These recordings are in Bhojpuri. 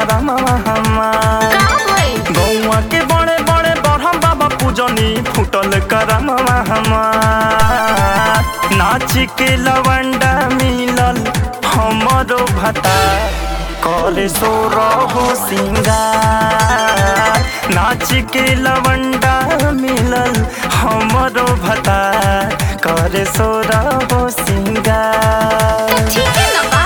करमवा हमार का भइल गौआ के बड़े बड़े बरहम बाबा पूजनी फूटल करमवा हमार नाच के लवंडा मिलल हमरो भता करे सो रहो सिंगार नाच के लवंडा मिलल हमरो भता करे सो रहो सिंगार त ठीक है ना बा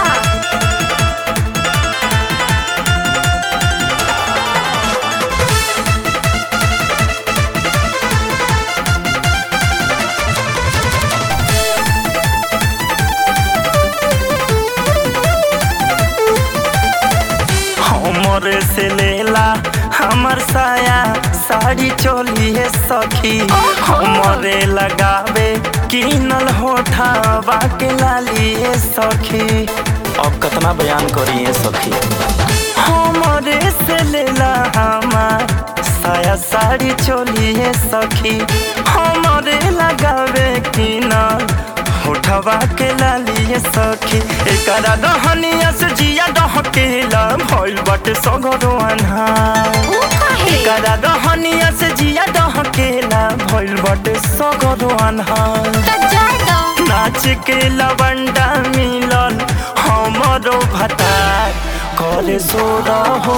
हमरे से लेला हमर साया साड़ी चोली है सखी हमरे लगावे किनल होठावा के लाली है सखी अब कितना बयान करी है सखी हमरे से लेला हमार साया साड़ी चोली है सखी हमरे लगावे किनल होठवा के लाली है सखी एकरा दहनिया से जिया दहकेला भइल बाटे सगरो अन्हार ऊ काहे एकरा दहनिया से जिया दहकेला भइल बाटे सगरो अन्हार त जाए दो नाच के लवंडा मिलल हमरो भतार करे सोर हो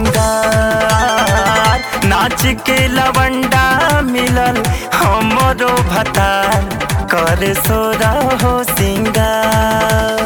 सिंगार नाच के लवंडा मिलल हमरो भतार करे सोर हो सिंगार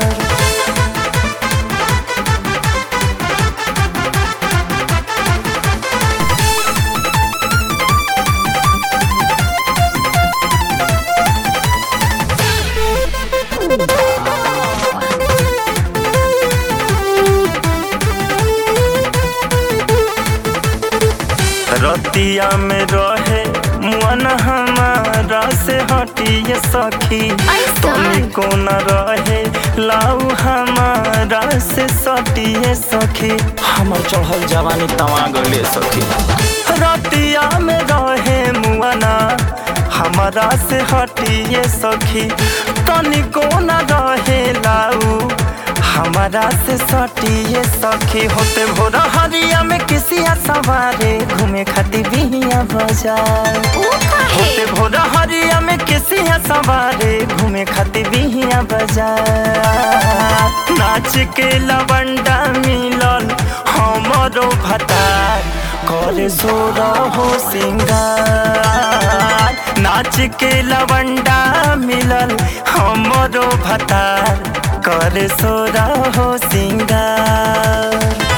रतिया में रहे मन हमारा से हटिए सखी ऐसा? तुम को न रहे लाऊ हमारा से सटिए सखी हमर चढ़ल जवानी तवा गले सखी रतिया में रहे मुआना हमारा से हटिए सखी तनिको न रहे लाऊ हमारा से सटिए सखी होते भोर हरिया में किसिया सवारे घूमे खातिर बिहिया बाजार ऊ काहे होते भोर हरिया में किसिया सवारे घूमे खातिर बिहिया बाजार नाच के लवंडा मिलल हमरो भतार करे जोर हो सिंगार नाच के लवंडा मिलल हमरो भतार करे सोर हो सिंगार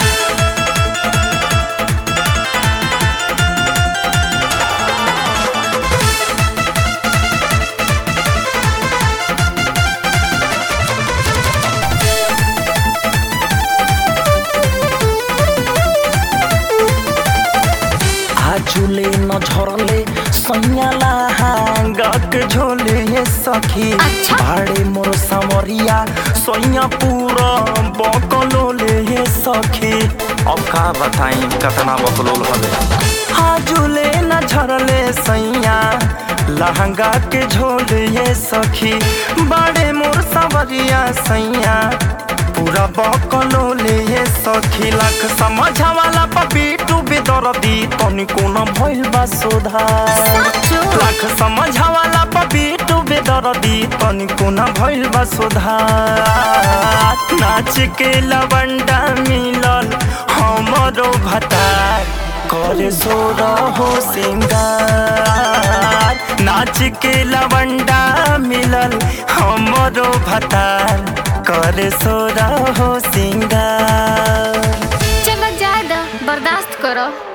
आजुले न झरले सैयाला हांगक झोले ये सखी अच्छा। भाड़े मोर समरिया सैया पूरा बकलोले ये सखी अब का बताई कतना बकलोल हवे आजुले न झरले सैया लहंगा के झोले ये सखी बाड़े मोर समरिया सैया पूरा बकलोले ये सखी लाख समझा वाला पपीटू बेदरदी तनिको न भइल बा सुधार साचो लाख समझा वाला पपीटू बेदरदी तनिको न भइल बा सुधार नाच के लवंडा मिलल हमरो भतार करे जोर हो सिंगार नाच के लवंडा मिलल हमरो भतार करे सोर हो सिंगार चलो जाए दो बर्दाश्त करो